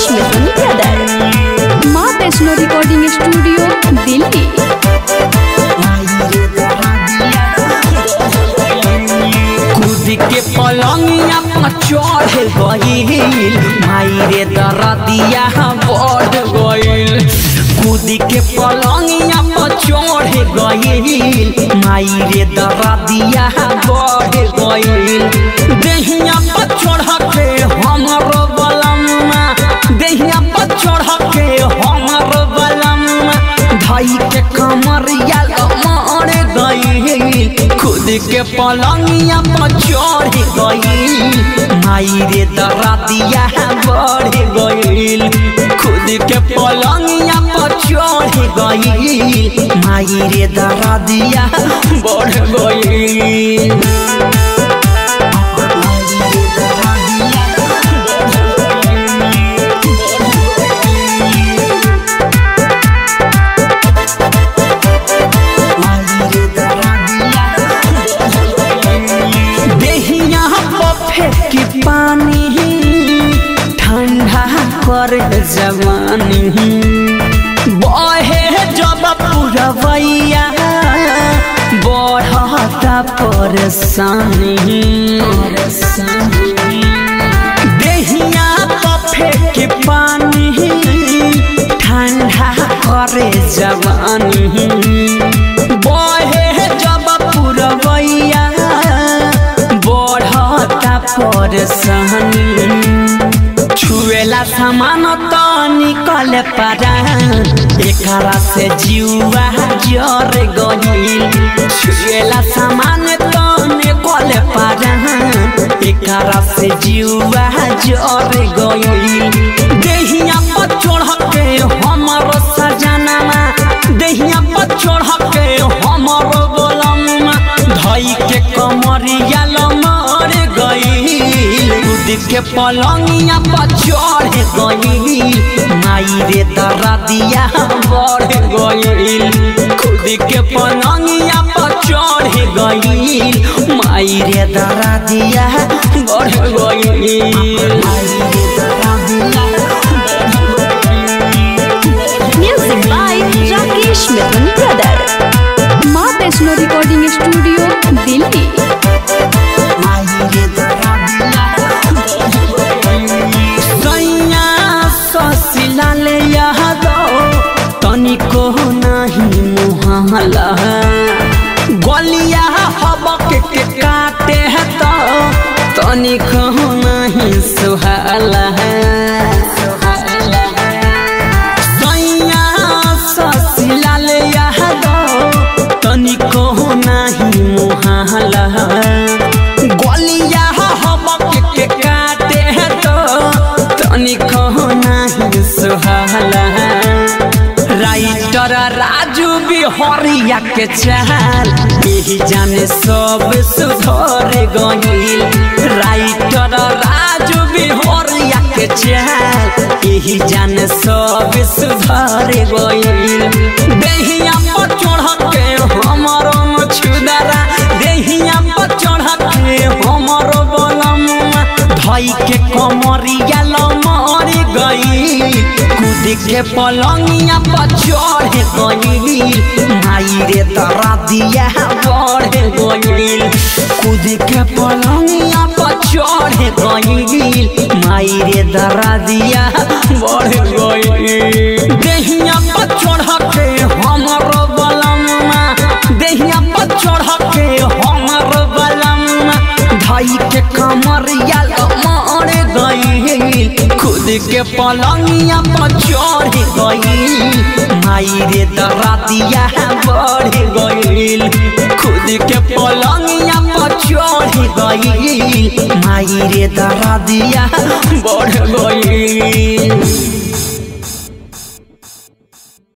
Rakesh Mithun brother Maa Vaishno recording studio Delhi कूद के पलंगिया पर चढ़ गईल माई रे दरदिया बढ़ गईल कूद के पलंगिया पर चढ़ गईल माई रे दरदिया बढ़ गईल देहिया पर चढ़ के हमरो बलम्मा देहिया पर चढ़ के हमरो बलम्मा भाई के कमरिया मर गईल खुद के पलंगिया पर चढ़ गईल माई रे दरादिया बढ़ गईल खुद के पलंगिया पर चढ़ गईल माई रे दरादिया बढ़ गईल देहिया पर फेंकी पानी ठंडा कर जवानी बहे जब पुरवैया बढ़ता परेशानी देहिया पर फेंकी पानी ठंडा करे जवानी बहे जब पुरवैया बढ़ता परेशानी छुएला सामान तो निकल पारा एकरा से जीवा जर गईल छुएला सामान तो निकल पारा एकरा से जीवा जर गईल देहिया पर चढ़ के हमर सजनमा देहिया पर चढ़ के हमर बोलमा धई के कमरिया लमर गईल कूद के पलंगिया पर चढ़ गईल माई रे दरदिया बढ़ गईल खुद के पलंगिया पर चढ़ गईल माई रे दरदिया बढ़ गईल music by Rakesh Mithun brother Maa Vaishno recording studio Delhi सैया ससिला ले यादो तनिको नहीं मुहाला गलिया हबक के काटे है तो तनिको नहीं सुहाला सैया ससिला ले यादो तनिको नहीं मुहाला गलिया हबक के काटे है तो तनिको नहीं सुहाला राइटर राजू बिहरिया के चाल यही जाने सब सुधर गईल राइटर राजू बिहरिया के चाल यही जाने सब सुधर गईल देहिया पर चढ़ के हमरो मछुदारा देहिया पर चढ़ के हमरो बलमुआ धई के कमरिया लमर गई कूद के पलंगिया पर चढ़ गई माई रे दरदिया बढ़ गई कूद के पलंगिया पर चढ़ गई माई रे दरदिया बढ़ गई देहिया पर चढ़ के हमरो बलमुआ देहिया पर चढ़ के हमरो बलमुआ धई के कमरिया मर गई खुद के पलंगिया पर चढ़ गई माई रे दरातिया बढ़ गई खुद के पलंगिया पर चढ़ गई माई रे दरातिया बढ़ गई